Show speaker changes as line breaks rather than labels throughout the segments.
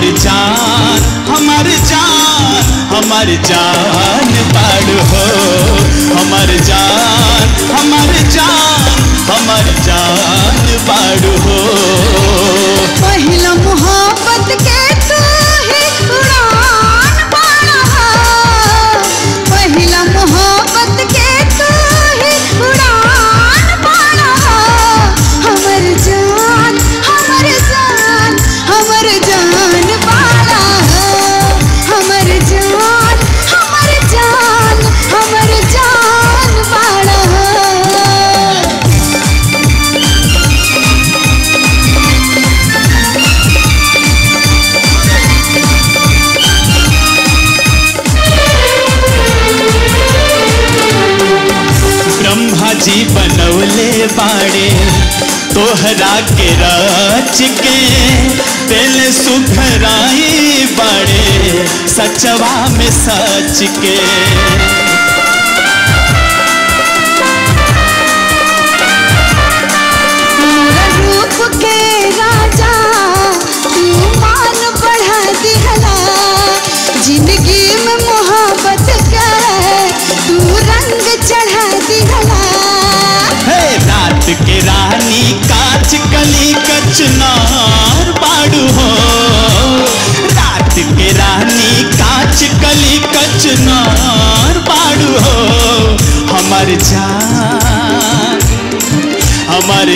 हमार जान हमार जान हमार जान बाड़ू हो हमार जान हमार जान हमार जान बाड़ू हो
पहिला मोहब्बत के तू ही उड़ान बाड़ा पहिला मोहब्बत के तू ही उड़ान बाड़ा हमर जान हमर जान हमर जान बाड़ा हमर जान हमर जान हमर जान बाड़ा
ब्रह्मा जी बनौले बाड़े तोहरा के रच के दिल सुखराई बाड़े सचवा में सच के
रूप के राजा तू मान बढ़ा दिहला जिंदगी में मोहब्बत का तू रंग चढ़ा दिहला
हे रात के रानी काच कली कचनार बाड़ू हो रात के रानी काच कली कचनार बाड़ू हो हमर जान हमर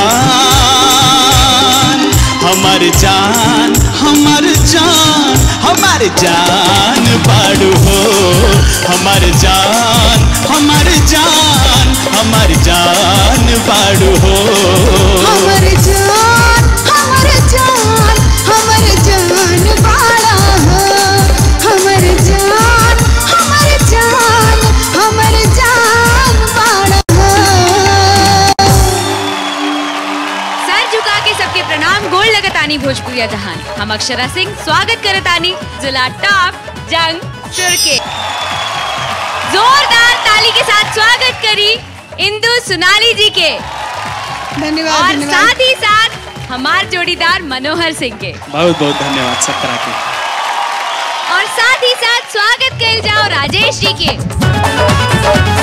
जान हमर जान हमर जान हमर जान बाड़ू हो हमर जान हमर जान हमर जान बाड़ू हो
हमर जान हमर जान हमर जान बाड़ा हमर जान हमर जान हमर जान बाड़ा
सर झुका के सबके प्रणाम गोल लगतानी भोजपुरिया जहान हम अक्षरा सिंह स्वागत करतानी जिला टॉप जंग सुर के जोरदार ताली के साथ स्वागत करी इंदु सुनाली जी के
धन्यवाद
और
धन्यवाद
साथ ही साथ हमार जोड़ीदार मनोहर सिंह के
बहुत बहुत धन्यवाद सब तरह के
और साथ ही साथ स्वागत कर जाओ राजेश जी के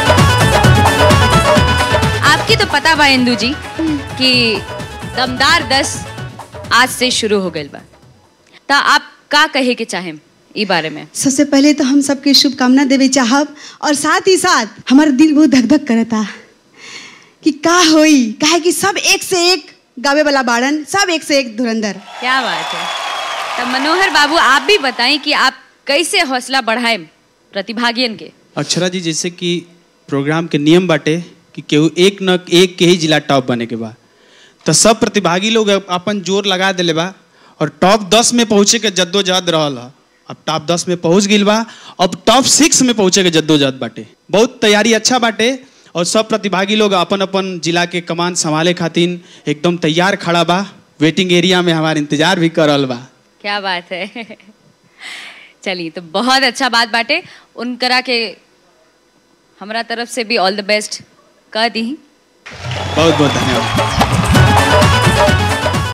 आपकी तो पता बा इंदू जी कि दमदार दस आज से शुरू हो गई बा ता आप का कहे के चाहे ई बारे में
सबसे पहले तो हम सबके शुभकामना देवे चाहब और साथ ही साथ हमारा दिल बहुत धक धक करता कि का होई काहे कि सब एक से एक गावे वाला बाड़न सब एक से एक धुरंधर
क्या बात है तब मनोहर बाबू आप भी बताएं कि आप कैसे हौसला बढ़ाएं प्रतिभागियन के
अक्षरा जी जैसे कि प्रोग्राम के नियम बाटे कि केहू एक न एक के ही जिला टॉप बने के बा तो सब प्रतिभागी लोग अपन जोर लगा दिले बा और टॉप दस में पहुँचे के जद्दोजहद रहल ह अब टॉप दस में पहुँच गई बा अब टॉप सिक्स में पहुँचे के जद्दोजहद बाटे बहुत तैयारी अच्छा बाटे और सब प्रतिभागी लोग अपन अपन जिला के कमान संभाले खातिर एकदम तैयार खड़ा बा वेटिंग एरिया में हमार इंतजार भी कर रहल बा
क्या बात है चलिए तो बहुत अच्छा बात बाटे उनकरा के हमरा तरफ से भी ऑल द बेस्ट कह दी
बहुत बहुत धन्यवाद